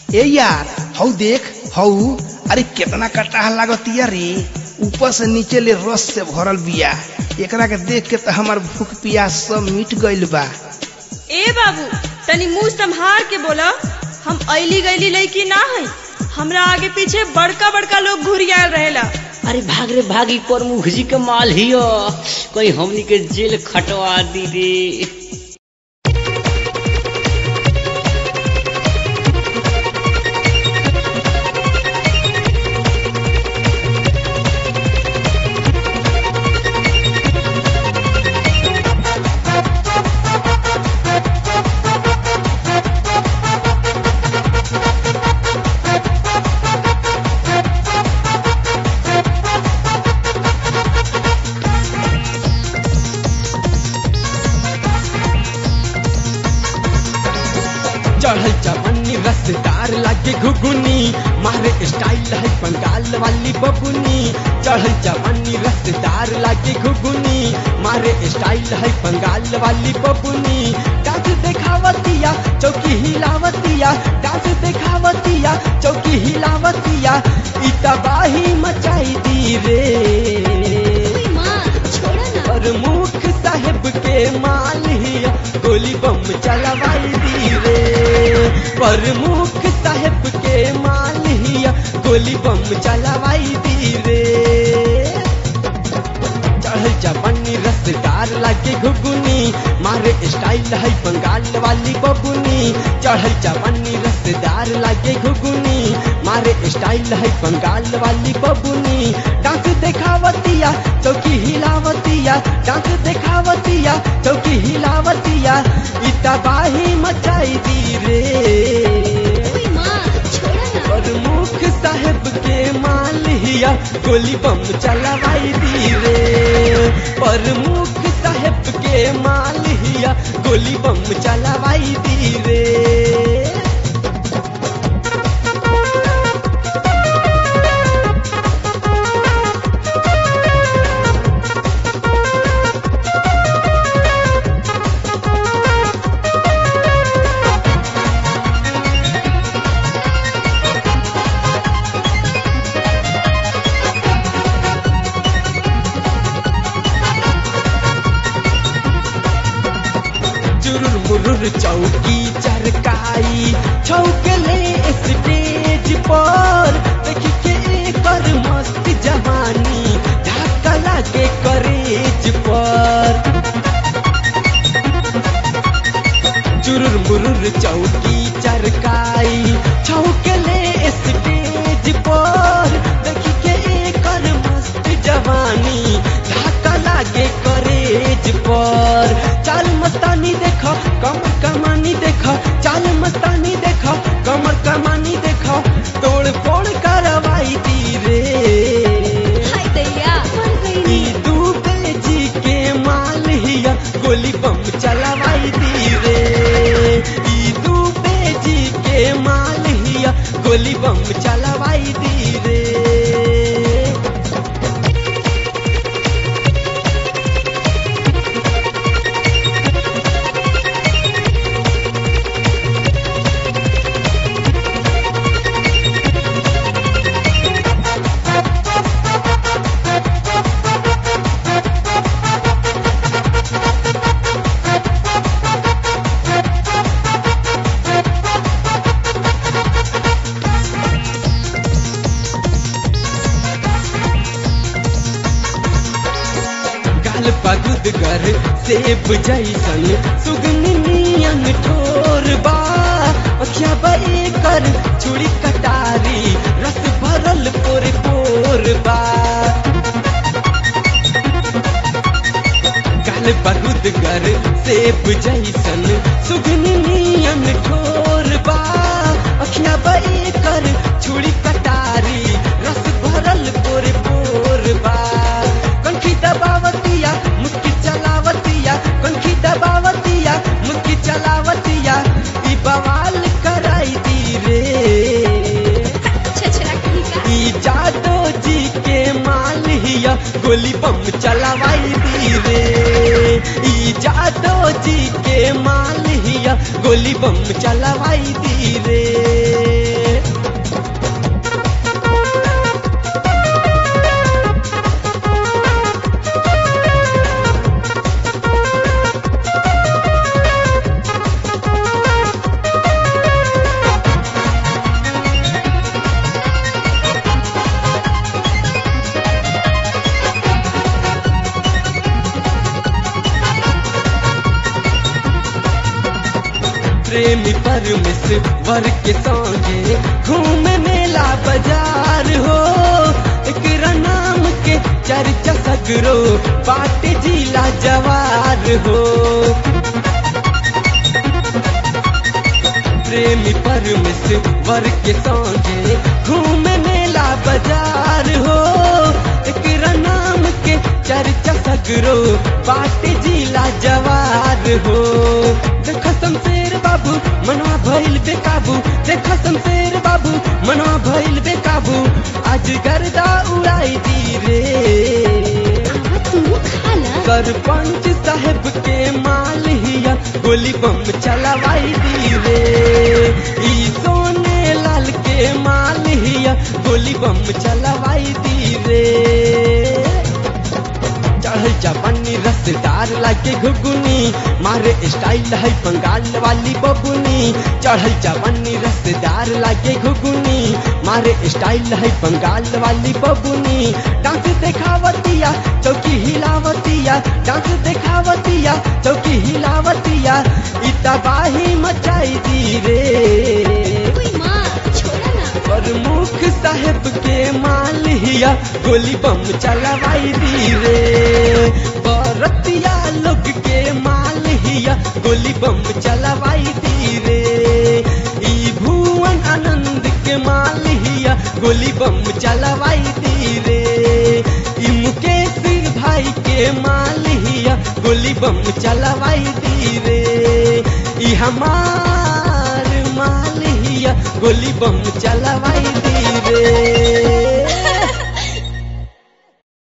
ए यार हऊ देख हऊ अरे कितना कटाह लागतिया रे ऊपर से नीचे ले रस से भरल बिया एकरा के देख के तो हमार भूख प्यास सब मिट गइल बा ए बाबू तनी मुंह संभार के बोला हम ऐली गैली लड़की ना है हमरा आगे पीछे बड़का बड़का लोग घुरियाल रहेला अरे भाग रे भागी पर मुखजी के माल हियो कोई हमनी के जेल खटवा दी रे चढ़ल चवन्नी रसदार लागे घुगुनी मारे स्टाइल है बंगाल वाली बबुनी चढ़ल चवन्नी रसदार लागे घुगुनी मारे स्टाइल है बंगाल वाली बबुनी डांस देखावतिया चौकी हिलावतिया डांस देखावतिया चौकी हिलावतिया ई तबाही मचाई दी रे प्रमुख साहेब के माल हिया गोली बम चलवाई दी रे प्रमुख साहेब के माल हिया गोली बम चलवाई दी रे चढ़ल चपन्नी रसदार लागे घुगुनी मारे स्टाइल है बंगाल वाली बबुनी चढ़ल चपन्नी रसदार लागे घुगुनी मारे स्टाइल है बंगाल वाली बबुनी डांस देखावतिया चौकी हिलावतिया डांस देखावतिया चौकी हिलावतिया ई तबाही मचाई दी रे प्रमुख साहेब के माल हिया गोली बम चलवाई दी रे प्रमुख साहेब के माल हिया गोली बम चलवाई दी रे चुरुर मुरुर चौकी चरकाई छौकले स्टेज पर देखी के एकर मस्त जवानी धक्का लागे करेज पर चुरुर मुरुर चौकी चरकाई छौकले स्टेज पर देखी के एकर मस्त जवानी धक्का लागे करेज पर चाल मस्तानी देख कमर कमानी देख चाल मस्तानी देख कमर कमानी देख तोड़ फोड़ करवाई दी रे ई दूबे जी के माल हिया गोली बम चलवाई दी रे ई दूबे जी के माल हिया गोली बम चलवाई दी रे गाल पगुद गर सेब जैसन सुगनी नियन ठोर बा अखिया बे कर छुरी कटारी रस भरल पोर पोर बा गाल पगुद गर सेब जैसन सुगनी नियन ठोर बा अखिया बे कर छुरी कटारी रस भरल पोर पोर बा कनखी दबावतिया मुक्की चलावतिया कनखी दबावतिया मुक्की चलावतिया ई बवाल कराई दी रे ई जादो जी के माल हिया गोली बम चलावाई दी रे ई जादो जी के माल हिया गोली बम चलावाई दी रे प्रेमी परमेश्वर के संगे घूमे मेला बाजार हो एकरा नाम के चर्चा सगरो बाटे जिला जवार हो प्रेमी परमेश्वर के संगे घूमे मेला बाजार हो एकरा नाम के चर्चा सगरो बाटे जिला जवार हो देख शमशेर बाबू मनवा भइल बेकाबू देख शमशेर बाबू मनवा भइल बेकाबू आज गर्दा उड़ाई दी रे तू खाला सरपंच साहब के माल हिया गोली बम चलवाई दी रे ई सोने लाल के माल हिया गोली बम चलवाई दी रे चढ़ल जापानी रसदार लागे घुगुनी मारे स्टाइल है बंगाल वाली बबुनी चढ़ल जापानी रसदार लागे घुगुनी मारे स्टाइल है बंगाल वाली बबुनी डांस देखावतिया चौकी हिलावतिया डांस देखावतिया चौकी हिलावतिया इ तबाही मचाई दी रे कोई माँ छोड़ा ना प्रमुख साहेब के माल हिया गोली बम चलवाई दी रे बरतिया लोग के माल हिया गोली बम चलवाई दी रे ई भुवन आनंद के माल हिया गोली बम चलवाई दी रे ई मुकेश भाई के माल हिया गोली बम चलवाई दी रे ई हमार माल हिया गोली बम चलवाई दी रे